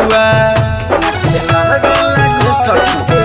बउआ ए सखी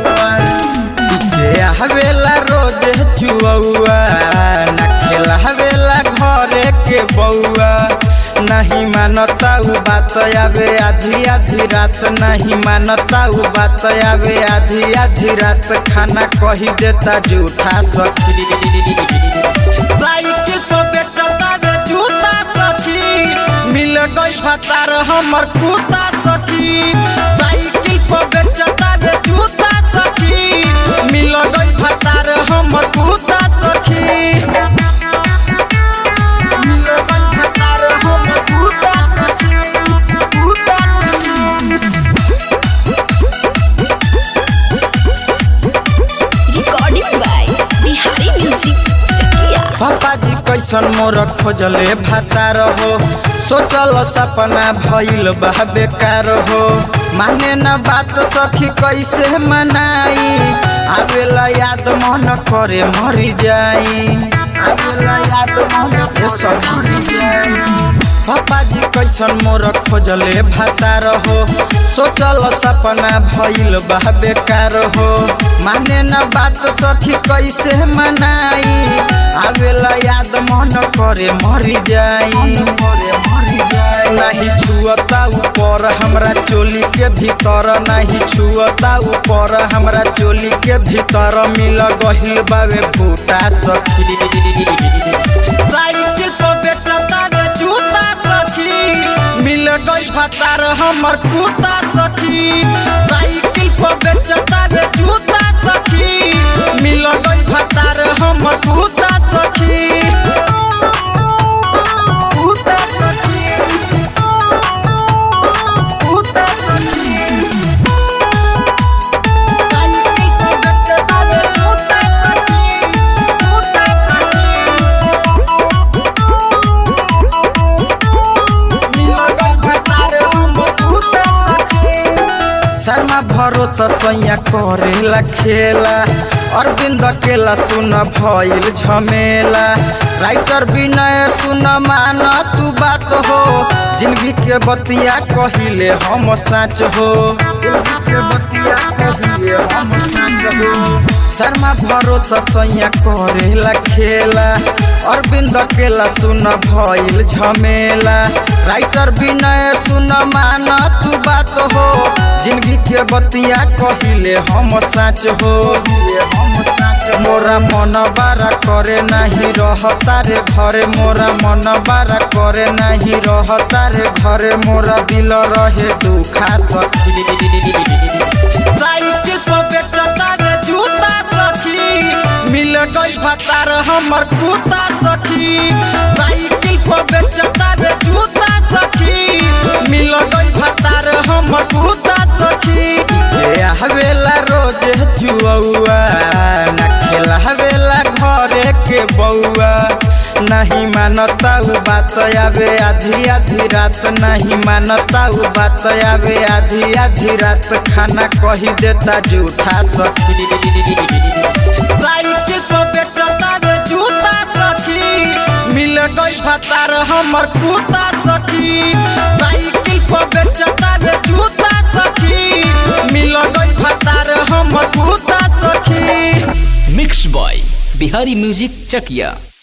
के हवेला रोज चुआ ना खेला हवेला घरे के बउआ नहीं मानता उ बात आवे आधी आधी रात नहीं मानता उ बात आवे आधी आधी रात खाना कही देता जूठा सखी साइकिल पर बेचता रे जूता सखी मिल गई भतार हमर कुता सखी साइकिल पर बेचता रे जूता सखी मिल गई भतार हमर कुता सखी मिल गई भतार हमर कुता सखी कुता सखी recording by Bihari Music Chakia. पापा जी कैसन मोर खोजले भातार हो सोचल सपना भइल बा बेकार हो माने न बात सखी कैसे मनाई आवेला याद मन करे मरी जाई आवेला याद मन ए सखी मरी जाई पापा जी कैसन मोर खोजले भातार हो सोचल सपना भइल बा बेकार हो माने न बात सखी कैसे मनाई आवेला याद मन करे मरी जाई नहीं छुअता ऊपर हमरा चोली के भीतर नहीं छुअता ऊपर हमरा चोली के भीतर मिल गहिल बावे फूटा सखी साइकिल पर बेचता रे जूता सखी मिल गई भतार हमर कुता सखी साइकिल पर बेचता रे जूता सखी मिल गई भतार हमर कुता सखी कुता सखी कुता सखी साइकिल पर बेचता रे जूता सखी कुता सखी शर्मा भरोसा सैया करेला खेला अरविंद केला सुन भइल झमेला राइटर विनय सुन मान तू बात हो जिंदगी के बतिया कहिले हम साच हो जिंदगी के बतिया कहिले हम साच हो शर्मा भरोसा सैया करेला खेला अरविंद केला सुन भइल झमेला राइटर विनय सुन मान तू बात हो जिंदगी के बतिया कहिले हम साच हो मोरा मन बारा करे नहीं रहता रे घरे मोरा मन बारा करे नहीं रहता रे घरे मोरा दिल रहे दुखा सखी साइकिल पर बेचता रे जूता सखी मिल गई भतार हमर कुता सखी साइकिल पर बेचता रे जूता सखी मिल गई भतार हमर कुता सखी ए हवेला रोज जुआ ना खेला हवेला घरे के बउआ नहीं मानता उ बात आवे आधी आधी रात नहीं मानता उ बात आवे आधी आधी रात खाना कही देता जूठा सखी साइकिल पर बेचता रे जूता सखी मिल गई भतार हमर कुता सखी साइकिल पर बेचता रे जूता सखी मिल गई भतार हमर कुता सखी मिक्स बॉय बिहारी म्यूजिक चकिया